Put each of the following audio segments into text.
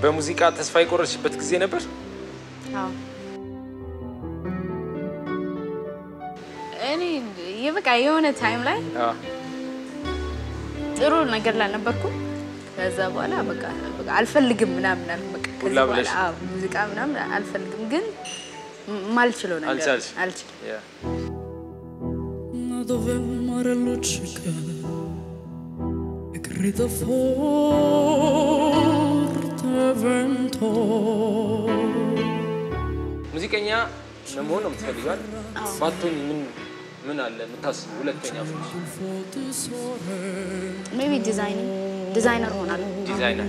በሙዚቃ ተስፋ የቆረጥሽበት ጊዜ ነበር? አዎ እኔ በቃ የሆነ ታይም ላይ አዎ። ጥሩ ነገር ላይ ነበርኩ። ከዛ በኋላ በቃ በቃ አልፈልግም ምናምን አልኩ። በቃ ከዚህ ሁላ በኋላ ብለሽ? አዎ ሙዚቃ ምናምን አልፈልግም፣ ግን ም- ማልችለው ነገር አልቻልሽ? አልችልም። ያ። dove il mare luccica e grida forte vento. ሙዚቀኛ ለመሆን ነው የምትፈልጊው አይደል? ባትሆኚ ምን ምን አለ የምታስቡ ሁለተኛ Forte sole, ሜቢ ዲዛይን ዲዛይነር ሆናለሁ። ዲዛይነር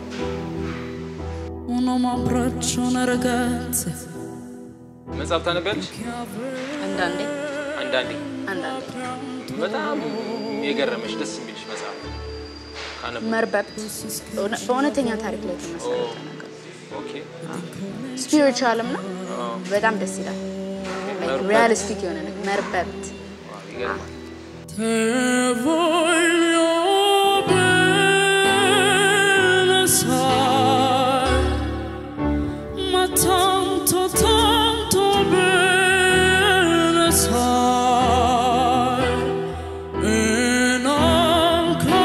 un uomo abbraccia una ragazza መጽሐፍ ታነቢያለሽ? አንዳንዴ አንዳንዴ አንዳንዴ በጣም የገረመሽ ደስ የሚልሽ መጽሐፍ ካነበብሽ? መርበብት በእውነ- በእውነተኛ ታሪክ ላይ የተመሰረተ ነገር ኦኬ ስፒሪቹዋልም ነው። በጣም ደስ ይላል። መርበብት። ሪያሊስቲክ የሆነ ነገር መርበብት ዋው፣ ይገርማል። Te voglio bene, sai, ma tanto, tanto bene, sai, e non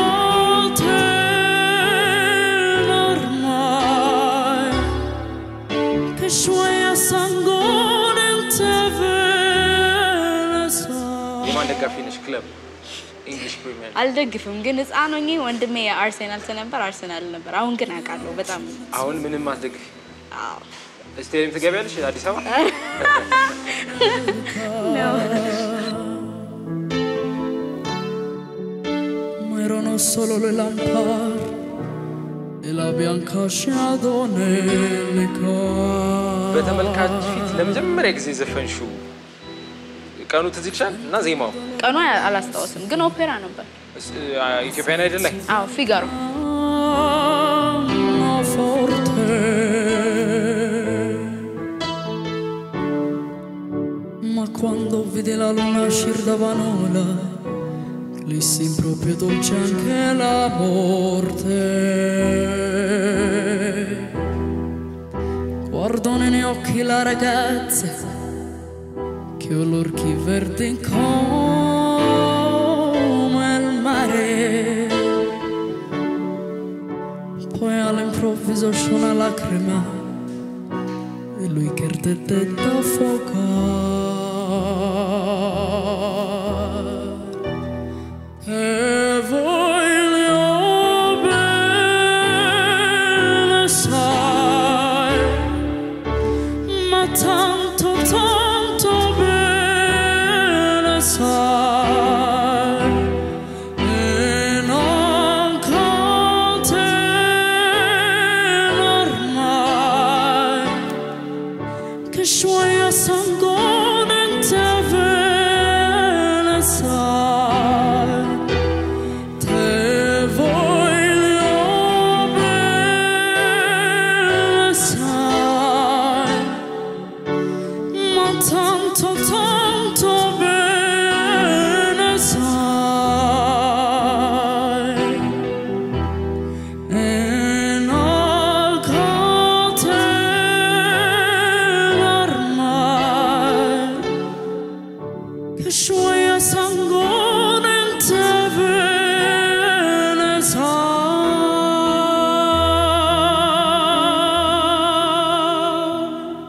contena ormai, che scioglie sangue in te bene, sai. የማን ደጋፊ ነሽ? ክለብ ኢንግሊሽ ፕሪሚየር አልደግፍም፣ ግን ህፃን ሆኜ ወንድሜ የአርሴናል ስለነበር አርሴናል ነበር። አሁን ግን አውቃለሁ በጣም አሁን ምንም አትደግፊ? አዎ። ስቴዲየም ትገቢያለሽ? አዲስ አበባ ma erano solo le lampade e la bianca shadow nelle case. በተመልካች ፊት ለመጀመሪያ ጊዜ ዘፈንሽው ቀኑ ትዝ ይልሻል? እና ዜማው ቀኑ አላስታወስም፣ ግን ኦፔራ ነበር። እስ- አ- ኢትዮጵያን አይደል ላይ አዎ ፊጋሮ Anno forte ma quando vide la luna uscir da Vanola lì si proprio dolce anche la morte guardo negli occhi la ragazza che ho l'orchi verdi come il mare poi all'improvviso c'è una lacrima e lui che ardette da fuoco e voglio bene sai ma tanto tanto bene sai e non contena ormai che scioglie sangue in te bene sai te voglio bene sai ma tanto tanto bene sai e non contena ormai che scioglie sangue in te bene sai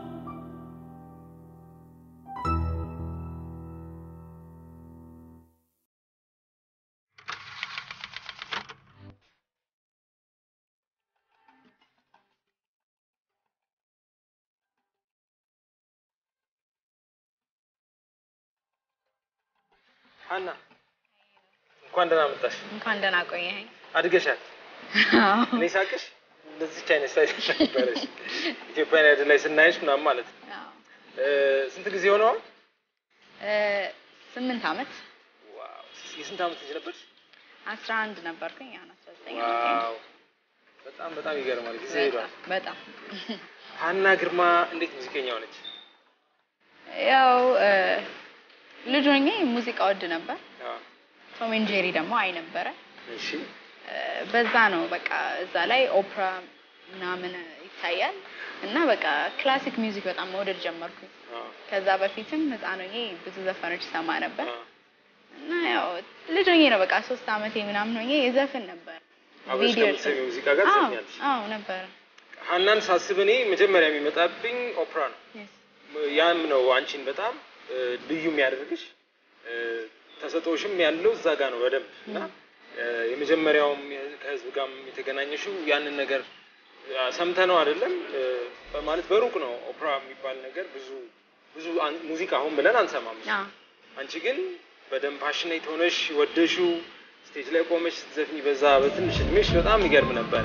ሀና እንኳን ደህና መጣሽ። እንኳን ደህና ቆየኸኝ። አድገሻል። እኔ ሳቅሽ እንደዚች አይነት ሳይዝ ነበረሽ። ኢትዮጵያን አይደል ላይ ስናይሽ ምናምን ማለት ነው። አዎ። እ፣ ስንት ጊዜ ሆነዋል? እ፣ ስምንት ዓመት ዋው! የስንት ዓመት ልጅ ነበርሽ? አስራ አንድ ነበርኩኝ። አሁን አስራ ዘጠኝ ዓመቴ ነው። ዋው! በጣም በጣም ይገርማል። ጊዜ ሄዷል። በጣም በጣም ሀና ግርማ እንዴት ሙዚቀኛ ሆነች? ያው እ፣ ልጅ ሆኜ ሙዚቃ ወድ ነበር። አዎ። ቶም ኤንድ ጄሪ ደግሞ አይ ነበረ። እሺ እ፣ በዛ ነው በቃ እዛ ላይ ኦፕራ ምናምን ይታያል እና በቃ ክላሲክ ሚውዚክ በጣም መውደድ ጀመርኩኝ። አዎ፣ ከዛ በፊትም ህፃን ሆኜ ብዙ ዘፈኖች ሰማ ነበር አዎ። እና ያው ልጅ ሆኜ ነው በቃ ሶስት አመቴ ምናምን ሆኜ የዘፍን ነበር። አብረሽ ቪዲዮ ከምትሰሚው ሙዚቃ ጋር አዎ ትዘፍኛለሽ? አዎ ነበረ። ሀናን ሳስብ እኔ መጀመሪያ የሚመጣብኝ ኦፕራ ነው። Yes. ያም ነው አንቺን በጣም እ፣ ልዩ የሚያደርግሽ እ፣ ተሰጥኦሽም ያለው እዛ ጋ ነው በደንብ እና እ፣ የመጀመሪያውም የ- ከህዝብ ጋርም የተገናኘሽው ያንን ነገር ሰምተ ነው አይደለም እ፣ በማለት በሩቅ ነው ኦፕራ የሚባል ነገር ብዙ ብዙ አን- ሙዚቃ አሁን ብለን አንሰማም። አዎ አንቺ ግን በደንብ ፓሽኔት ሆነሽ ወደሽው ስቴጅ ላይ ቆመሽ ስትዘፍኝ በዛ በትንሽ እድሜሽ በጣም ይገርም ነበረ።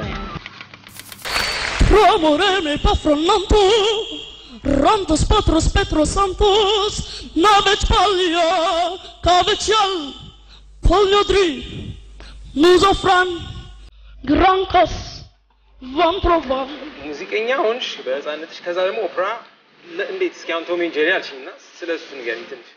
Romorene pa fronanto Rantos patros petros santos Navec palia Cavecial Polio dri Nuzofran Grancas Van provan ሙዚቀኛ ሆንሽ በህፃነትሽ። ከዛ ደግሞ ኦፕራ ለ- እንዴት እስኪ አሁን ቶም ኤንድ ጄሪ አልሽኝ እና ስለ እሱ ንገሪኝ ትንሽ።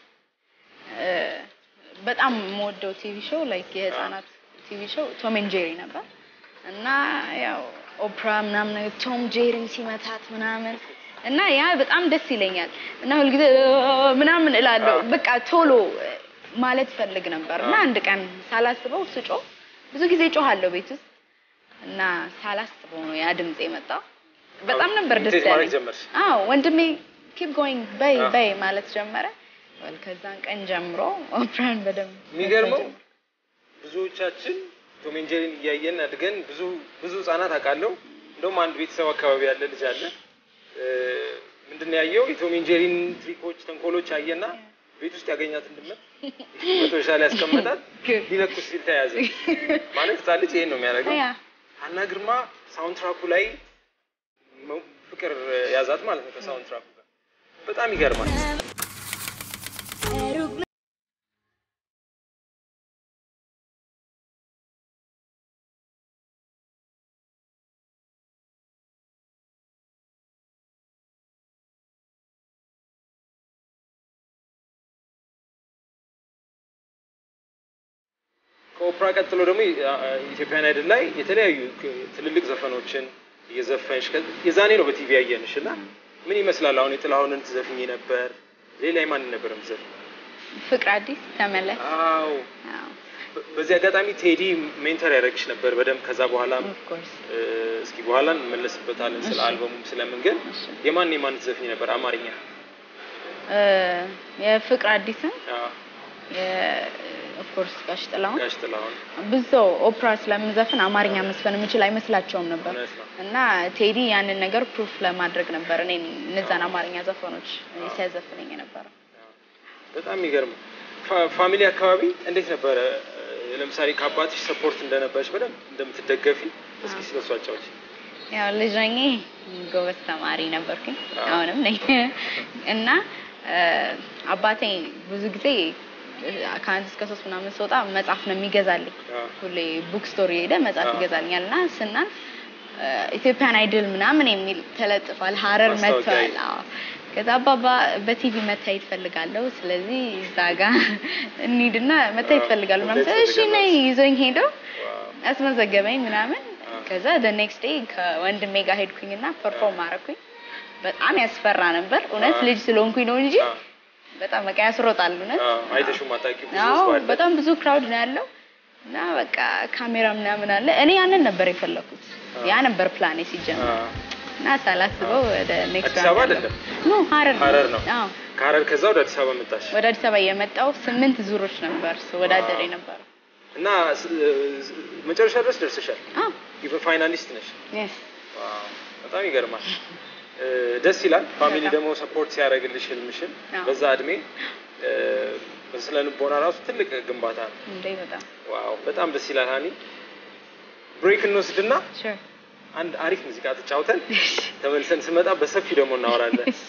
በጣም የምወደው ቲቪ ሾው ላይክ የህፃናት ቲቪ ሾው ቶም ኤንድ ጄሪ ነበር እና ያው ኦፕራ ምናምን ነገር ቶም ጄሪን ሲመታት ምናምን እና ያ በጣም ደስ ይለኛል እና ሁልጊዜ ምናምን እላለሁ አዎ። በቃ ቶሎ ማለት ፈልግ ነበር እና አዎ። አንድ ቀን ሳላስበው ስጮ ብዙ ጊዜ ጮሃለሁ ቤት ውስጥ እና ሳላስበው ነው ያ ድምፅ የመጣው በጣም ነበር ደስ ኢሚቴት ማድረግ ያለኝ ጀመርሽ? አዎ ወንድሜ ኪፕ ጎይንግ በይ አዎ። በይ ማለት ጀመረ ወል ከዛን ቀን ጀምሮ ኦፕራን በደንብ የሚገርመው መስማት ብዙዎቻችን ቶም ኤንድ ጄሪን እያየን አድገን ብዙ ብዙ ህጻናት አውቃለሁ። እንደውም አንድ ቤተሰብ አካባቢ ያለ ልጅ አለ እ፣ ምንድን ነው ያየው የቶም ኤንድ ጄሪን ትሪኮች፣ ተንኮሎች አየና ቤት ውስጥ ያገኛትን ድመት መቶሻ ላይ ያስቀመጣት Good. ሊለኩስ ሲል ተያዘ። ማለት ህጻን ልጅ ይሄን ነው የሚያደርገው። ያ ሀና ግርማ ሳውንድ ትራኩ ላይ መ- ፍቅር ያዛት ማለት ነው ከሳውንድ ትራኩ ጋር በጣም ይገርማል። ከኦፕራ ቀጥሎ ደግሞ ኢትዮጵያን አይድል ላይ የተለያዩ ክ- ትልልቅ ዘፈኖችን እየዘፈንሽ ከ- የዛኔ ነው በቲቪ ያየንሽ እና ምን ይመስላል? አሁን የጥላሁንን ትዘፍኝ ነበር። ሌላ የማንን ነበር የምትዘፍኝ? ፍቅር አዲስ ተመለስ አዎ አዎ በ- በዚህ አጋጣሚ ቴዲ ሜንተር ያደረግሽ ነበር በደንብ ከዛ በኋላ ኦፍ ኮርስ እስኪ በኋላ እንመለስበታለን ስለ እሺ። አልበሙም ስለምን ግን እሺ። የማን የማን ትዘፍኝ ነበር አማርኛ የፍቅር አዲስን አዎ፣ ኦፍ ኮርስ ጋሽ ጥላሁን ጋሽ ጥላሁን ብዙ ሰው ኦፕራ ስለምንዘፍን አማርኛ መስፈን የምችል አይመስላቸውም ነበር እውነት ነው። እና ቴዲ ያንን ነገር ፕሩፍ ለማድረግ ነበር እኔ እነዛን አማርኛ ዘፈኖች እኔ ሲያዘፍነኝ የነበረው በጣም የሚገርም ፋ- ፋሚሊ አካባቢ እንዴት ነበረ? እ፣ ለምሳሌ ከአባትሽ ሰፖርት እንደነበረች በደንብ እንደምትደገፊ እስኪ ስለሱ አጫውች። ያው ልጅ ሆኜ ጎበዝ ተማሪ ነበርኩኝ አዎ። አሁንም ነኝ እና እ፣ አባቴ ብዙ ጊዜ እ፣ ከአንድ እስከ ሶስት ምናምን ስወጣ መጽሐፍ ነው የሚገዛልኝ አዎ። ሁሌ ቡክ ስቶር የሄደ መጽሐፍ አዎ። ይገዛልኛል እና ስናልፍ እ፣ ኢትዮጵያን አይድል ምናምን የሚል ተለጥፏል ሀረር ማስታወቂያ መጥቷል አዎ ከዛ አባባ በቲቪ መታየት ፈልጋለሁ ስለዚህ እዛ ጋር እንሂድና መታየት አዎ። ፈልጋለሁ ምናምን እንዴት ስል እሺ ፈልጋለሁ? ነይ ይዞኝ ሄደው ዋው። አስመዘገበኝ ምናምን አዎ። ከዛ ደ ኔክስት ዴይ ከወንድሜ ጋር ሄድኩኝና ፐርፎርም አረኩኝ በጣም ያስፈራ ነበር እውነት አዎ። ልጅ ስለሆንኩኝ ነው እንጂ አዎ፣ በጣም በቃ ያስሮጣል እውነት አዎ፣ አይተሽው ማታውቂው ብዙ አዎ ሰው አለ። በጣም ብዙ ክራውድ ነው ያለው እና በቃ ካሜራ ምናምን አለ እኔ ያንን ነበር የፈለኩት ያ ነበር ፕላኔ ሲጀምር አዎ። እና ሳላስበው ወደ ኔክስት አዲስ አበባ አይደለም? ኖ ሀረር ነው። ሀረር ነው። አዎ ከሀረር ከዛ ወደ አዲስ አበባ መጣሽ ወደ አዲስ አበባ የመጣው ስምንት ዙሮች ነበር ወዳደር የነበረው እና ስ- ስ- መጨረሻ ድረስ ደርሰሻል። አዎ ኢቨን ፋይናሊስት ነሽ። የስ ዋው፣ በጣም ይገርማል። እ፣ ደስ ይላል። ፋሚሊ በጣም። ደግሞ ሰፖርት ሲያደርግልሽ ህልምሽን አዎ። በዛ እድሜ እ፣ በስነ ልቦና ራሱ ትልቅ ግንባታ ነው። እንዴ በጣም ዋው በጣም ደስ ይላል። ሀኒ ብሬክ እንወስድና ሹር አንድ አሪፍ ሙዚቃ ተጫውተን ተመልሰን ስመጣ በሰፊው ደግሞ እናወራለን። እሺ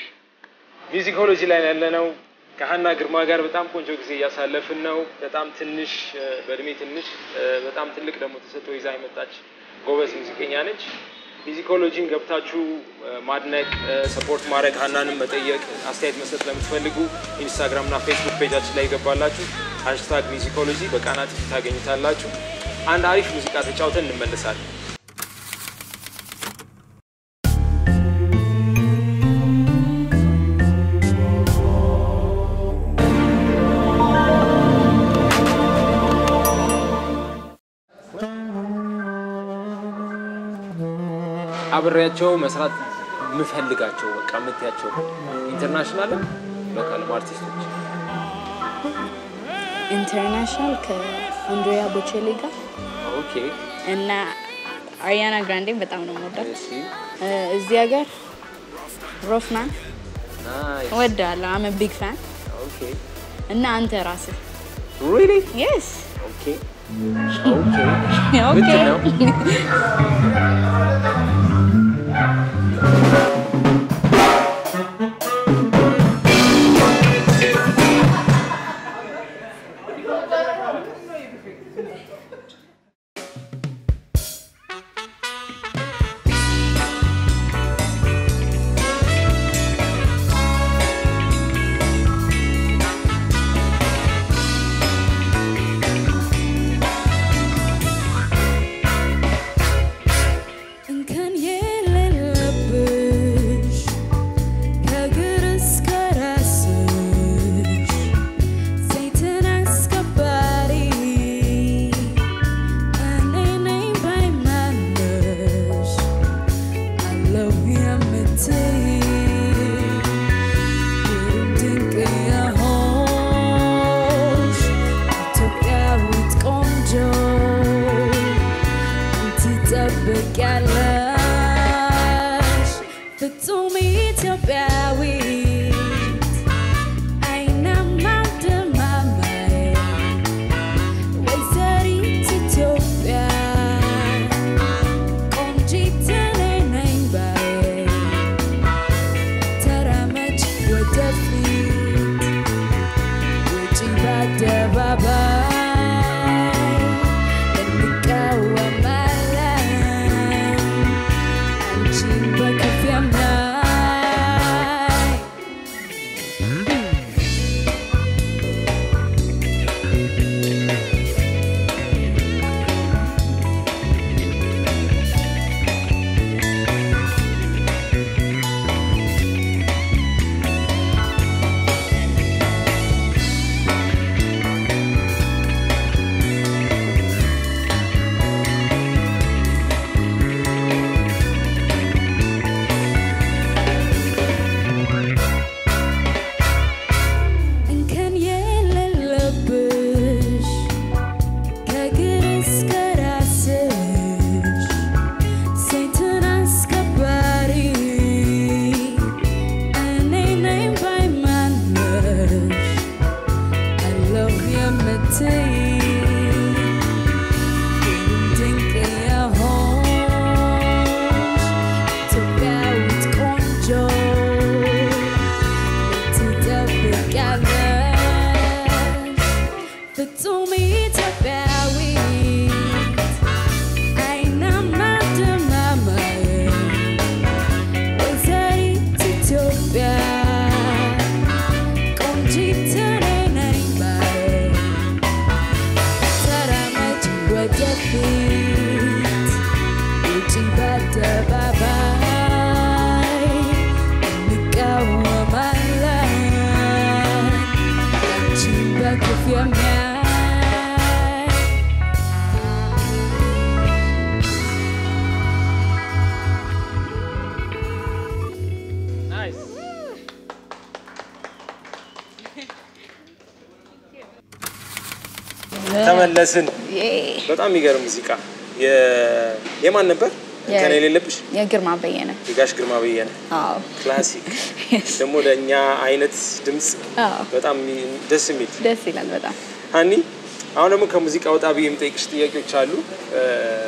ሚውዚኮሎጂ ላይ ያለነው ከሀና ግርማ ጋር በጣም ቆንጆ ጊዜ እያሳለፍን ነው። በጣም ትንሽ እ፣ በእድሜ ትንሽ እ፣ በጣም ትልቅ ደግሞ ተሰጥኦ ይዛ የመጣች ጎበዝ ሙዚቀኛ ነች። ሚውዚኮሎጂን ገብታችሁ እ፣ ማድነቅ፣ እ፣ ሰፖርት ማድረግ፣ ሀናንም መጠየቅ፣ አስተያየት መስጠት ለምትፈልጉ ኢንስታግራም እና ፌስቡክ ፔጃችን ላይ ይገባላችሁ። ሃሽታግ ሚውዚኮሎጂ በቃና ቲቪ ታገኙታላችሁ። አንድ አሪፍ ሙዚቃ ተጫውተን እንመለሳለን። አብሬያቸው መስራት የምፈልጋቸው በቃ የምትያቸው ኢንተርናሽናልም ሎካልም አርቲስቶች ኢንተርናሽናል ከአንድሪያ ቦቼሌ ጋር ኦኬ እና አሪያና ግራንዴን በጣም ነው የምወዳት። እሺ እ፣ እዚህ ሀገር ሮፍናን ናይስ እወዳለሁ። አመ ቢግ ፋን ኦኬ እና አንተ ራስህ ሪሊ የስ ኦኬ ኦኬ ምንድን ነው እንከን የሌለብሽ ከእግር እስከ ራስሽ ሴትን አስከባሪ እኔ ነኝ ባይ ማለሽ አለው የምትይ ግሩም ድንቅ የሆንሽ ኢትዮጵያዊት ቆንጆ ትጠብቂያለሽ ፍጹም ኢትዮጵያዊት አይናማ ደማማዬ ወይዘሪት ኢትዮጵያ ቆንጂት እኔ ነኝ ባዬ ተራመጅ ወደፊት ውጪ በአደባባይ እንቃወማለን አንቺን በክፉ የሚያይ እንከን የሌለብሽ ከእግር እስከ ራስሽ ሴትን አስከባሪ እኔ ነኝ ባይ ማለሽ አለሁ የምትይ ግሩም ድንቅ የሆንሽ ኢትዮጵያዊት ቆንጆ ትጠብቂያለሽ ፍጹም ኢትዮጵያዊት አይናማ ደማማዬ ወይዘሪት ኢትዮጵያ ቆንጂት እኔ ነኝ ባዬ ተራመጅ ወደፊት ውጪ በአደባባይ እንቃወማለን አንቺን በክፉ የሚያይ ናይስ ተመለስን። በጣም የሚገርም ሙዚቃ የ- የማን ነበር? ከኔ የሌለብሽ የግርማ በየነ የጋሽ ግርማ በየነ አዎ ክላሲክ Yes. ደግሞ ለእኛ አይነት ድምፅ አዎ በጣም የሚ- ደስ የሚል ደስ ይላል በጣም ሀኒ አሁን ደግሞ ከሙዚቃ ወጣ ብዬ የምጠይቅሽ ጥያቄዎች አሉ። እ፣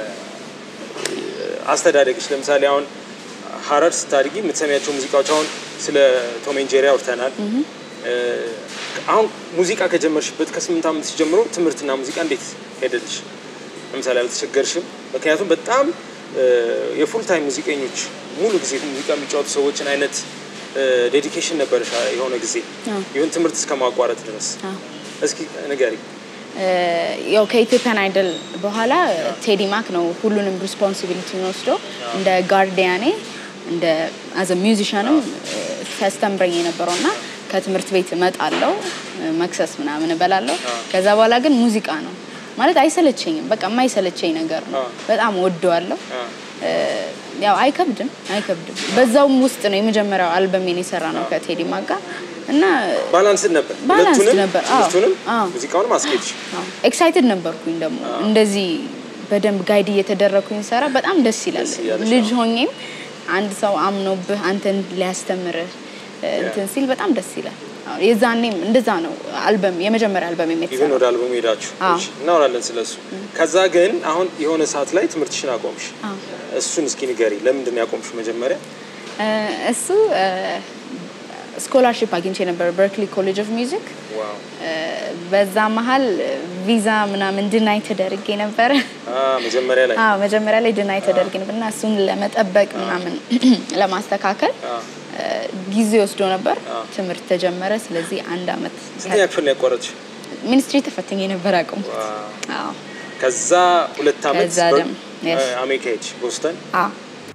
አስተዳደግሽ ለምሳሌ አሁን ሀረር ስታድጊ የምትሰሚያቸው ሙዚቃዎች አሁን ስለ ቶም ኤንድ ጄሪ አውርተናል። እ፣ አሁን ሙዚቃ ከጀመርሽበት ከስምንት ዓመት ጀምሮ ትምህርትና ሙዚቃ እንዴት ሄደልሽ? ለምሳሌ አልተቸገርሽም? ምክንያቱም በጣም እ፣ የፉል ታይም ሙዚቀኞች ሙሉ ጊዜ ሙዚቃ የሚጫወቱ ሰዎችን አይነት ዴዲኬሽን ነበረሽ የሆነ ጊዜ አዎ። ይሁን ትምህርት እስከ ማቋረጥ ድረስ አዎ እስኪ ንገሪ። ያው ከኢትዮጵያን አይደል በኋላ ቴዲ ማክ ነው ሁሉንም ሪስፖንሲቢሊቲውን ወስዶ እንደ ጋርዲያኔ እንደ አዘ ሚውዚሻንም ሲያስተምረኝ የነበረው እና ከትምህርት ቤት እመጣለሁ መክሰስ ምናምን እበላለሁ። ከዛ በኋላ ግን ሙዚቃ ነው ማለት አይሰለቸኝም። በቃ የማይሰለቸኝ ነገር ነው። አዎ። በጣም ወደዋለሁ። አ፣ ያው አይከብድም አይከብድም። በዛውም ውስጥ ነው የመጀመሪያው አልበሜን የሰራ ነው ከቴዲ ማጋ እና ባላንስድ ነበር ባላንስድ ሁለቱንም ነበር። አዎ። ትምህርቱንም አዎ። ሙዚቃውንም አስኬድሽ ኤክሳይትድ ነበርኩኝ ደግሞ እንደዚህ በደንብ ጋይድ እየተደረግኩኝ ሰራ በጣም ደስ ይላል። ደስ እያለሽ ልጅ ሆኜም አንድ ሰው አምኖብህ አንተን ሊያስተምርህ እ፣ እንትን ሲል በጣም ደስ ይላል። አዎ፣ የዛኔም እንደዛ ነው አልበም የመጀመሪያ አልበም ኢቨን የተሰራ ወደ አልበሙ ሄዳችሁ አዎ። እሺ፣ እናወራለን ስለሱ። ከዛ ግን አሁን የሆነ ሰዓት ላይ ትምህርትሽን አቆምሽ። አዎ። እሱን እስኪ ንገሪ፣ ለምንድን ነው ያቆምሽ መጀመሪያ? እ፣ እሱ ስኮላርሽፕ አግኝቼ ነበር በርክሊ ኮሌጅ ኦፍ ሚውዚክ ዋው በዛ መሀል ቪዛ ምናምን ድናይ ተደርጌ ነበረ። አ መጀመሪያ ላይ አዎ መጀመሪያ ላይ ድናይ ተደርጌ ነበር እና እሱን ለመጠበቅ ምናምን ለማስተካከል አ እ፣ ጊዜ ወስዶ ነበር። አዎ። ትምህርት ተጀመረ። ስለዚህ አንድ አመት ስንተኛ ክፍል ነው ያቋረጥሽ? ሚኒስትሪ ተፈትኜ ነበር አቁም። ዋው አዎ ከዛ ሁለት አመት ከዛ በ- ደግሞ- yes። አ- አሜሪካ ሄድሽ ቦስተን። አዎ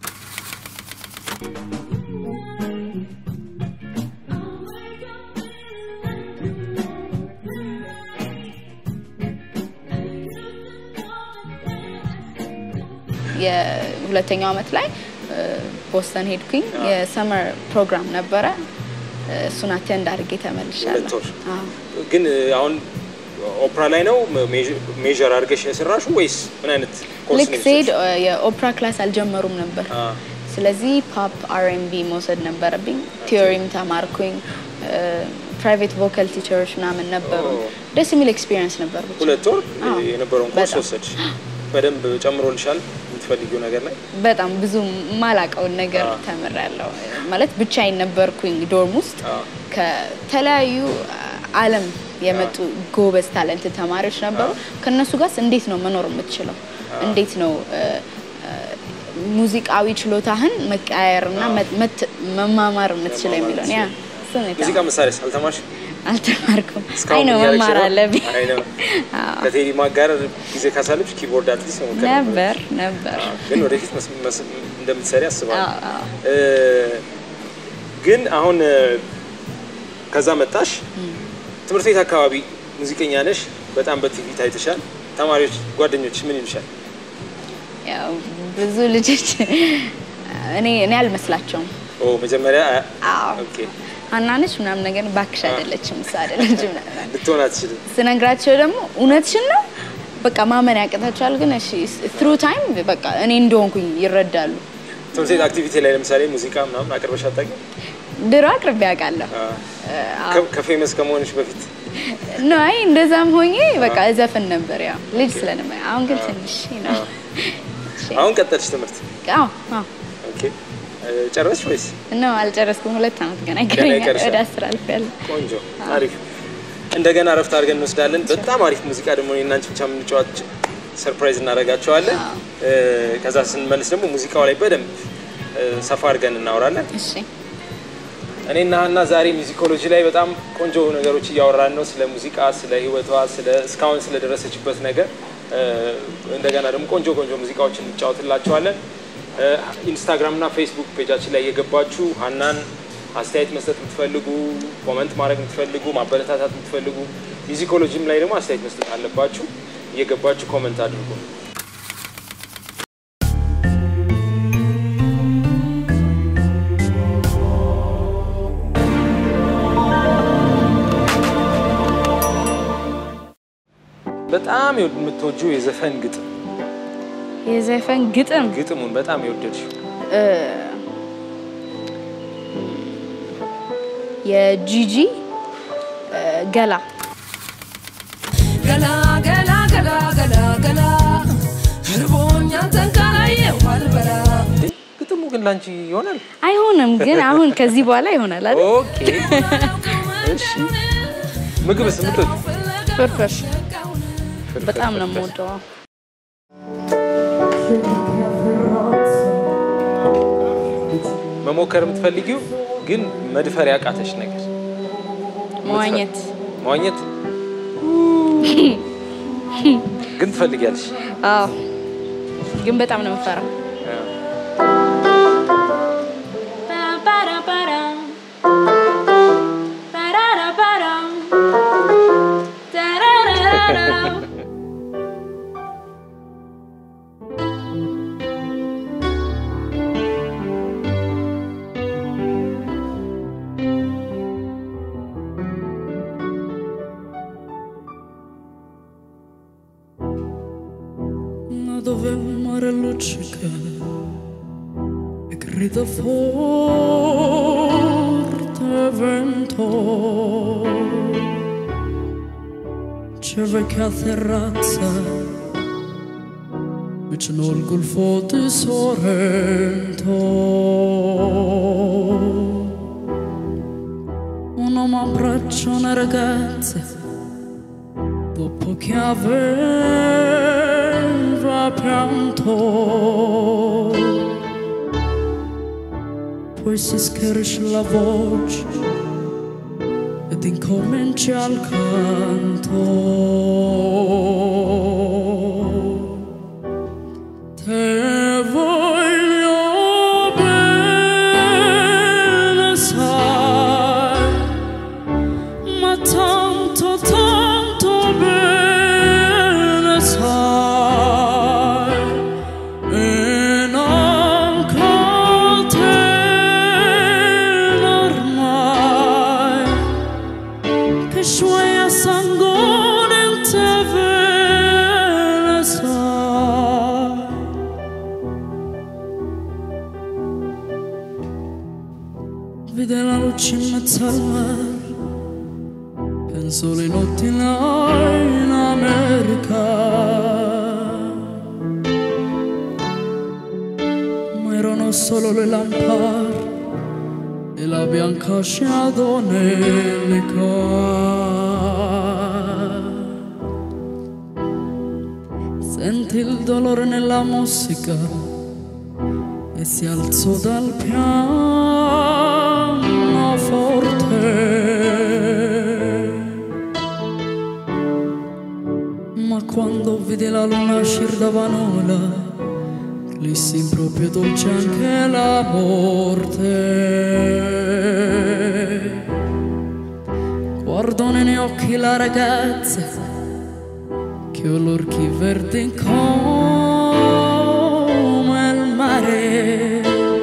የሁለተኛው አመት ላይ እ፣ ቦስተን ሄድኩኝ። የሰመር ፕሮግራም ነበረ። እ፣ እሱን አቴንድ አድርጌ ተመልሻለሁ። ሁለት ወር። አዎ። ግን እ, አሁን ኦፕራ ላይ ነው ሜዥር አድርገሽ የሰራሹ ወይስ ምን አይነት ኮርስ ልክ ነው ስሄድ የወሰድሽው? እ፣ የኦፕራ ክላስ አልጀመሩም ነበር። አ ስለዚህ ፖፕ አርኤንቢ መውሰድ ነበረብኝ። ቲዮሪም ተማርኩኝ። ፕራይቬት ቮካል ቲቸሮች ምናምን ነበሩ። ኦ። ደስ የሚል ኤክስፒሪየንስ ነበር። ብቻ ሁለት ወር አዎ። የነበረውን ኮርስ በጣም። ወሰድሽ። በደንብ ጨምሮልሻል የምትፈልጊው ነገር ላይ? በጣም ብዙ ማላቀውን ነገር አዎ። ተምሬያለሁ። ማለት ብቻዬን ነበርኩኝ ዶርም ውስጥ አዎ። ከተለያዩ ዓለም የመጡ ጎበዝ ታለንት ተማሪዎች ነበሩ። ከነሱ ጋር እንዴት ነው መኖር የምትችለው? እንዴት ነው እ፣ እ፣ ሙዚቃዊ ችሎታህን መቀያየርና መ- መት- መማማር የምትችለው የሚለውን ያ እሱን ነው ሙዚቃ የተማርኩት። መሳሪያስ አልተማርሽ? አልተማርኩም። አይ እስካሁን ነው እያደረግሽ መማር ነው? አለብኝ። አይ ነው። አዎ። ከቴዲ ማክ ጋር ጊዜ ካሳለፍሽ ኪቦርድ አትሊስት መሞከር ነበር ነበር። አዎ፣ ግን ወደፊት መስ- መስ- እንደምትሰሪ አስባለሁ። አዎ፣ አዎ። እ፣ ግን አሁን እ፣ ከዛ መጣሽ ትምህርት ቤት አካባቢ ሙዚቀኛ ነሽ፣ በጣም በቲቪ ታይተሻል። ተማሪዎች ጓደኞች ምን ይሉሻል? ያው ብዙ ልጆች እኔ እኔ አልመስላቸውም። ኦ መጀመሪያ አ- አዎ ኦኬ ሀናነች ምናምን ነገር ባክሽ አይደለችም እሷ አይደለችም ምናምን ልትሆን አትችልም። ስነግራቸው ደግሞ እውነትሽን ነው በቃ ማመን ያቅታቸዋል። ግን እሺ ትሩ ታይም በቃ እኔ እንደሆንኩኝ ይረዳሉ። ትምህርት ቤት አክቲቪቲ ላይ ለምሳሌ ሙዚቃ ምናምን አቅርበሽ አታውቂም? ድሮ አቅርቤ ያውቃለሁ። አ፣ ከ- ከፌመስ ከመሆንሽ በፊት ኖ አይ እንደዛም ሆኜ በቃ እዘፍን ነበር ያው ልጅ ስለነበ አሁን ግን ትንሽ ነው። እሺ። አሁን ቀጠልሽ ትምህርት? አዎ አዎ ኦኬ እ፣ ጨረስሽ ወይስ? ኖ አልጨረስኩም። ሁለት ዓመት ገና ይቀረኛል ይቀርሻል። ወደ አስር አልፌያለሁ። ቆንጆ አሪፍ። እንደገና እረፍት አድርገን እንወስዳለን። በጣም አሪፍ ሙዚቃ ደግሞ እኔና አንቺ ብቻ የምንጫወት ሰርፕራይዝ እናደርጋቸዋለን። እ፣ ከዛ ስንመልስ ደግሞ ሙዚቃው ላይ በደንብ እ፣ ሰፋ አድርገን እናወራለን። እሺ እኔና ሀና ዛሬ ሚዚኮሎጂ ላይ በጣም ቆንጆ ነገሮች እያወራን ነው። ስለ ሙዚቃ፣ ስለ ህይወቷ፣ ስለ እስካሁን ስለደረሰችበት ነገር እ፣ እንደገና ደግሞ ቆንጆ ቆንጆ ሙዚቃዎችን እንጫወትላቸዋለን። እ፣ ኢንስታግራም እና ፌስቡክ ፔጃችን ላይ እየገባችሁ ሀናን አስተያየት መስጠት የምትፈልጉ፣ ኮመንት ማድረግ የምትፈልጉ፣ ማበረታታት የምትፈልጉ ሚዚኮሎጂም ላይ ደግሞ አስተያየት መስጠት አለባችሁ። እየገባችሁ ኮመንት አድርጉ። በጣም የምትወጂው የዘፈን ግጥም የዘፈን ግጥም ግጥሙን በጣም የወደድሽው እ፣ የጂጂ እ፣ ገላ ገላ ገላ ገላ ገላ ገላ እርቦኛ አንተን ካላየሁ አልበላ እንዴ? ግጥሙ ግን ላንቺ ይሆናል? አይሆንም ግን አሁን ከዚህ በኋላ ይሆናል አይደል? ኦኬ እሺ። ምግብስ የምትወጂው? ፍርፍር በጣም ነው የምወደው። መሞከር የምትፈልጊው ግን መድፈር ያቃተሽ ነገር መዋኘት መዋኘት ግን ትፈልጊያለሽ? አዎ፣ ግን በጣም ነው የምፈራው። luccica e grida forte vento c'è vecchia terrazza vicino al golfo di Sorrento un uomo abbraccia una ragazza dopo che aveva pianto poi si schiarisce la voce ed incomincia il canto te voglio bene sai ma tanto tanto bene sai e anche te ormai che suoi a sangue te bene sai vede la luce in mezzo al mare penso le notti là in America ma erano solo le lampade e la bianca scia nell'eca senti il dolore nella musica e si alzò dal pianoforte. Ma quando vide la luna uscire da Vanola, lì si proprio dolce anche la morte. Guardò negli occhi la ragazza che ho l'orchi verdi come il mare.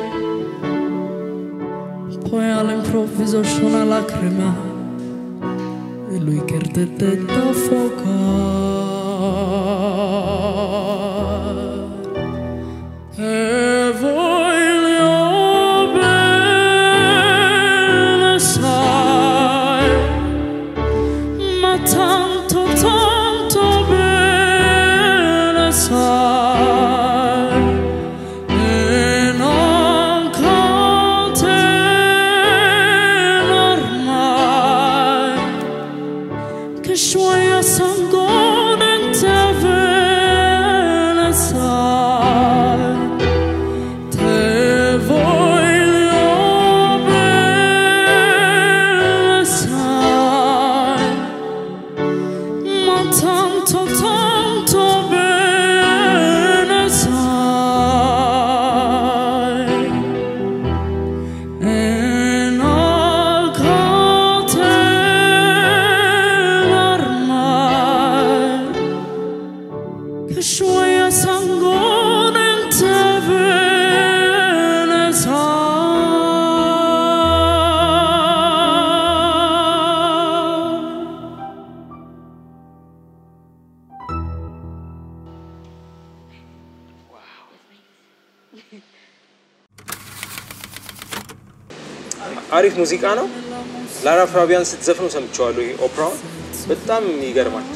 Poi all'improvviso uscì una lacrima e lui che ardette da fuoco. E voglio bene, sai, ma tanto, tanto bene sai e non con te ormai che suoi a sangue in te bene sai te voglio bene sai ma tanto, tanto bene sai e non con te ormai che suoi a sangue in te bene sai አሪፍ ሙዚቃ ነው። ላራ ፍራቢያን ስትዘፍነው ሰምቼዋለሁ። ይሄ ኦፕራውን በጣም ይገርማል።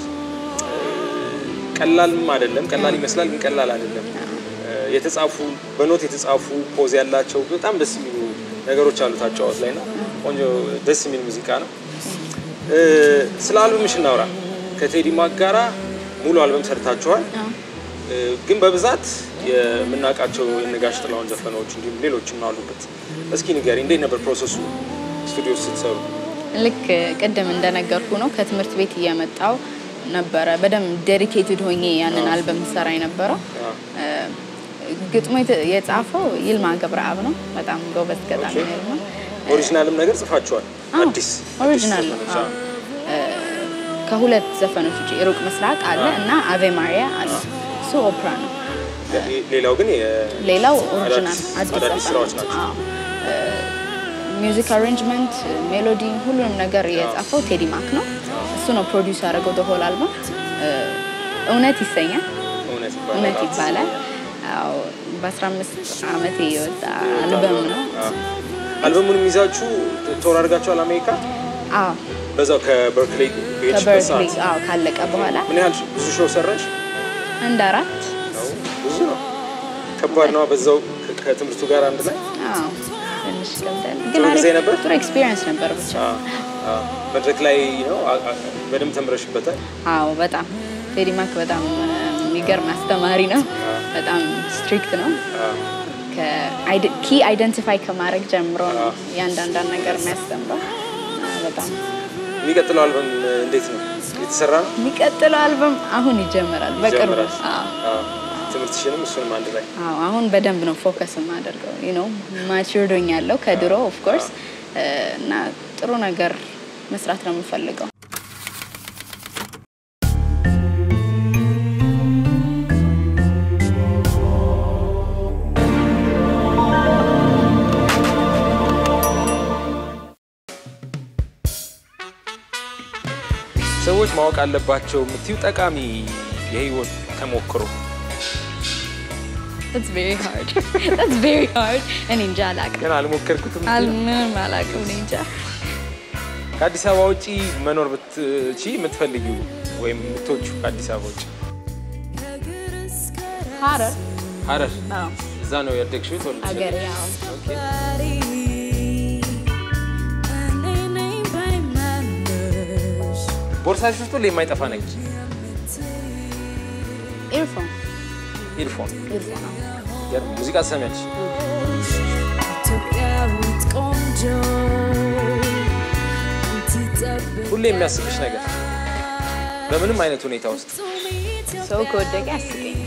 ቀላልም አይደለም። ቀላል ይመስላል ግን ቀላል አይደለም። የተጻፉ በኖት የተጻፉ ፖዝ ያላቸው በጣም ደስ የሚሉ ነገሮች አሉት አጫዋት ላይ ነው። ቆንጆ ደስ የሚል ሙዚቃ ነው። ስለ አልበምሽ እናውራ። ከቴዲ ማክ ጋራ ሙሉ አልበም ሰርታችኋል። ግን በብዛት የምናውቃቸው የነጋሽ ጥላሁን ዘፈኖች እንዲሁም ሌሎችም አሉበት። እስኪ ንገሪ፣ እንዴት ነበር ፕሮሰሱ ስቱዲዮ ስትሰሩ? ልክ ቅድም እንደነገርኩ ነው ከትምህርት ቤት እየመጣው ነበረ በደንብ ዴዲኬትድ ሆኜ ያንን አልበም ሰራ የነበረው። ግጥሙ የተ- የጻፈው ይልማ ገብረአብ ነው። በጣም ጎበዝ ገጣሚ ነው ይልማ። ኦሪጂናልም ነገር ጽፋችኋል? አዎ፣ አዲስ ኦሪጂናል ነው። ዘፈኖች፣ አዎ። አዎ። ከሁለት ዘፈኖች ውጭ ሩቅ ምስራቅ አለ እና አቬ ማሪያ አለ። እሱ ኦፕራ ነው። ሌላው ግን የ- ሌላው ኦሪጂናል አዳዲስ- አዲስ አዳዲስ ዘፈን ስራዎች ነው። ናቸው። አዎ። ሚውዚክ አሬንጅመንት፣ ሜሎዲ ሁሉንም ነገር የጻፈው ቴዲ ማክ ነው። እሱ ነው ፕሮዲውስ ያደረገው ሆል አልበም። እውነት ይሰኛል። እውነት ይባላል። እውነት ይባላል። ያው በ15 ዓመቴ የወጣ አልበም ነው። አዎ። አልበሙንም ይዛችሁ ቶር አድርጋችኋል አሜሪካ? አዎ በዛው ከበርክሌ በሄድሽበት ከበርክሊ ሰዓት አዎ ካለቀ በኋላ ምን ያህል ብዙ ሾው ሰራሽ? አንድ አራት ነው ብዙ ነው። ከባድ ነው። በዛው ከ- ከትምህርቱ ጋር አንድ ላይ አዎ ትንሽ ይከብዳል፣ ጥሩ ግን ጊዜ አሪፍ ነበር? ጥሩ ኤክስፒሪየንስ ነበር ብቻ። አዎ፣ አዎ። መድረክ ላይ ነው አ- አ- በደንብ ተምረሽበታል። አዎ በጣም ቴዲ ማክ በጣም እ፣ የሚገርም አስተማሪ ነው። በጣም ስትሪክት ነው። አዎ። ኪ አይደንቲፋይ ከማድረግ ጀምሮ ነው እያንዳንዳን ነገር የሚያስተምረው። እና በጣም የሚቀጥለው አልበም እንዴት ነው የተሰራ ነው? የሚቀጥለው አልበም አሁን ይጀምራል በቅርቡ። ይጀምራል? አዎ አዎ። ትምህርትሽንም እሱንም አንድ ላይ አዎ አሁን በደንብ ነው ፎከስ የማደርገው ዩ ኖ ማቹርድ ሆኛለሁ ከድሮ ኦፍ ኮርስ እና ጥሩ ነገር መስራት ነው የምፈልገው። ሰዎች ማወቅ አለባቸው የምትዩ ጠቃሚ የህይወት ተሞክሮ That's very hard. That's very hard. እኔ እንጃ አላውቅም። ግን አልሞከርኩትም። አል- ምንም አላውቅም። እኔ እንጃ ከአዲስ አበባ ውጪ መኖር ብትቺ የምትፈልጊው ወይም የምትወጁ ከአዲስ አበባ ውጪ ሀረር ሀረር አዎ እዛ ነው ያደግሽው የተወለድሽው? አገሬ ያው ኦኬ። ቦርሳሽ ውስጥ ሁሌ የማይጠፋ ነገር ኤርፎን ኢርፎን ኤርፎን አዎ ገርም ሙዚቃ ትሰሚያለሽ ኢትዮጵያዊት ቆንጆ እንትጠብቅ ሁሌ የሚያስቅሽ ነገር በምንም አይነት ሁኔታ ውስጥ ሰው ከወደቀ ያስቀኛል።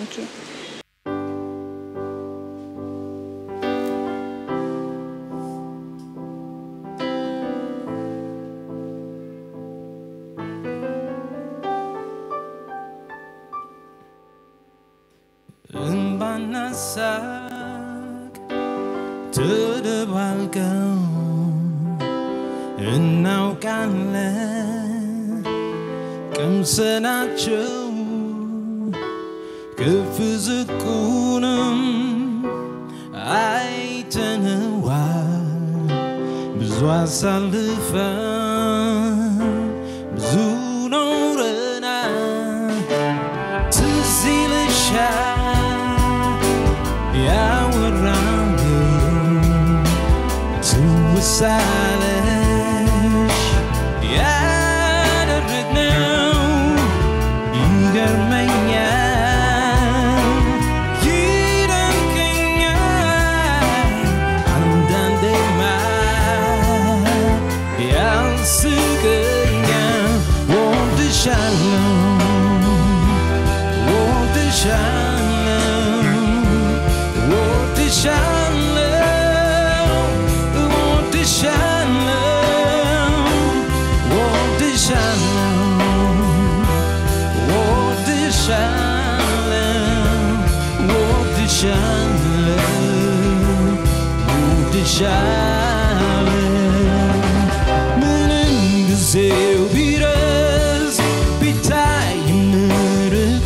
Thank you. እንባና ሳቅ ተደባልቀው እናውቃለን ቀምሰናቸው ከፍ ዝቁንም አይተነዋል ብዙ አሳልፈን ብዙ ኖረናል ትዝ ይልሻል ያወራነው ትውስ አለሽ ያደረግነው ይገርመኛል ይደንቀኛል አንዳንዴማ ያስቀኛል ወድሻለሁ ምንም ጊዜው ቢረዝ ቢታይም ርቆ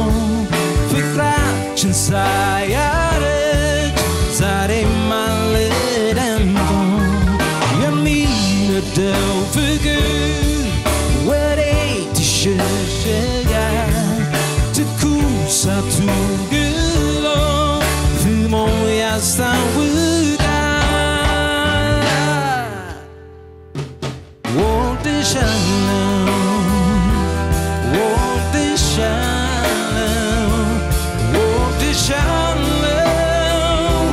ፍቅራችን ሳያረጅ ዛሬም አለ ደምቆ የሚነደው ፍቅር ወዴት ይሸሸጋል ትኩሳቱ ግሎ ፍሞ ያስታውቃል ወድሻለሁ ወድሻለሁ ወድሻለሁ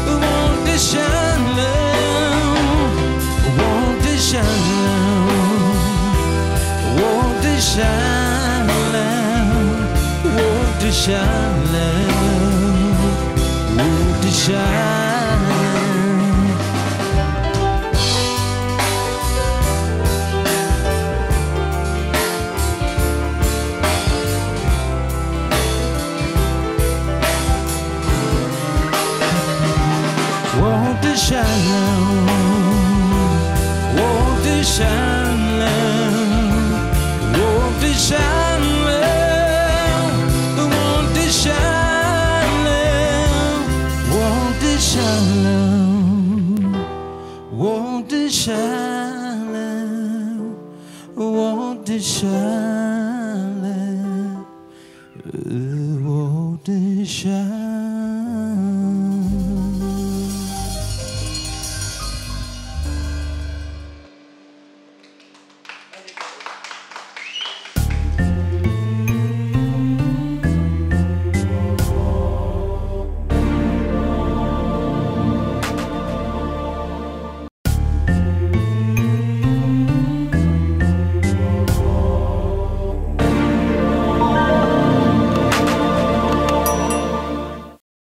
ወድሻለሁ ወድሻለሁ ወድሻለሁ ወድሻለሁ ወድሻለሁ Won't